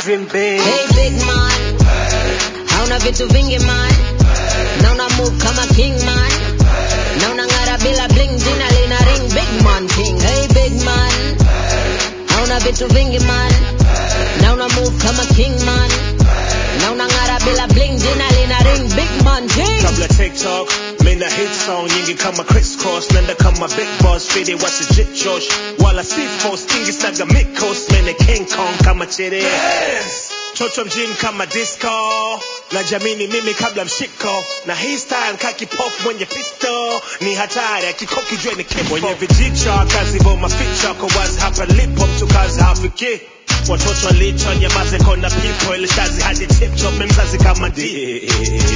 dream big Hey big man, hauna vitu vingi man, na una move kama king man, na unang'ara bila bling, jina lina ring big man king. Hey big man, hauna vitu vingi man, na una move kama king man, na unang'ara bila bling, jina lina ring big man king. kabla tiktok mina hit song nyingi kama crisscross nenda kama big boss fidi wasijit josh wala sifos kingi snaga mikos mene king kong kama chiri chocho mjini kama disco na jamini mimi kabla mshiko na hii style kaki pop mwenye pisto ni hatari akikoki jue ni kifo mwenye vijicho kazi boma ficha kwa wazi hapa lipo mtu kazi hafiki watoto walicho nyamaze kona pipo ile shazi hadi tiptop memzazi kama di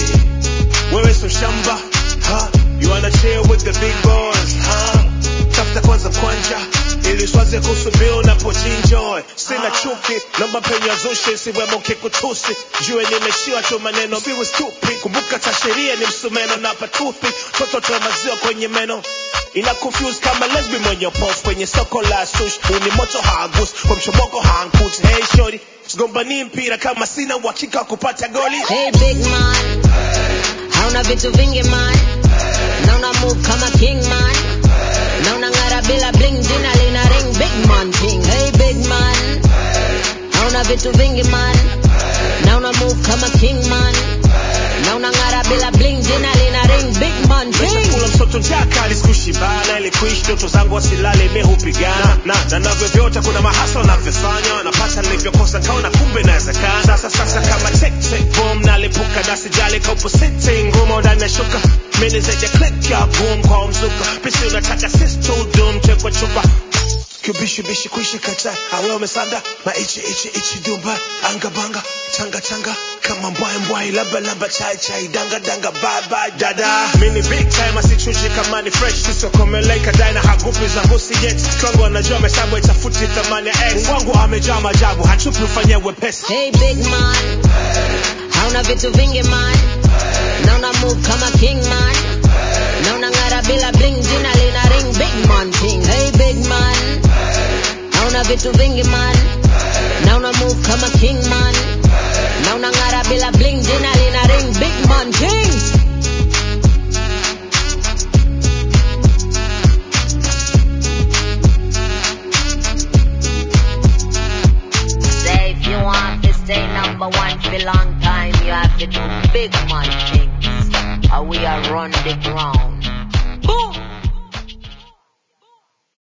wewe so shamba ha? you wanna chill with the big boys ha? tafuta kwanza kwanja ili swaze kusubiri unapojinjoy sina chuki naomba penye zushi siwemo kikutusi jue nimeshiwa tu maneno siwe stupid kumbuka ta sheria ni msumeno na patupi toto toa maziwa kwenye meno ina confuse kama lesbi mwenye pof kwenye soko la sush uni moto hagus kwa mshomoko hankuti hey shori sigombani mpira kama sina uhakika wa kupata goli Hey big man, hauna vitu vingi man, na una move kama king man, na unang'ara bila bling, jina lina ring big man king. Hey big man, hauna vitu vingi man, na una move kama king man, na unang'ara bila bling, jina lina ring big man king. kula mtoto jaka lisikushibana ili kuishi ndoto zangu wasilale mi hupigana na na navyovyote kuna mahasa unavyofanya napata nilivyokosa kaona kumbe nawezekana sasa sasa kama tek tek boom nalipuka na sijali kaupo sitting ngumo ndani ya shuka mini zaidi ya click ya boom kwa mzuka pisi unataka sis to doom chekwa chupa kibishibishi kuishi kata awe umesanda maichi ichi ichi dumba anga banga changa changa kama mbwai mbwai lamba lamba chai chai danga danga bye bye dada mini big time asichuji kama ni fresh sisokomeleka daina hagupi za ngusi yet kwangu anajua mesabu itafuti thamani ya x wangu amejaa majabu hachupi ufanye wepesi Hey big man, hauna vitu vingi man, na una move kama king man, na unang'ara bila bling, jina lina ring big man king. Hey big man, hauna vitu vingi man, na una move kama king man, na unang'ara bila bling, jina lina ring big man king. Say if you want to stay number one for long time, you have to do big man things. Or we are run the ground.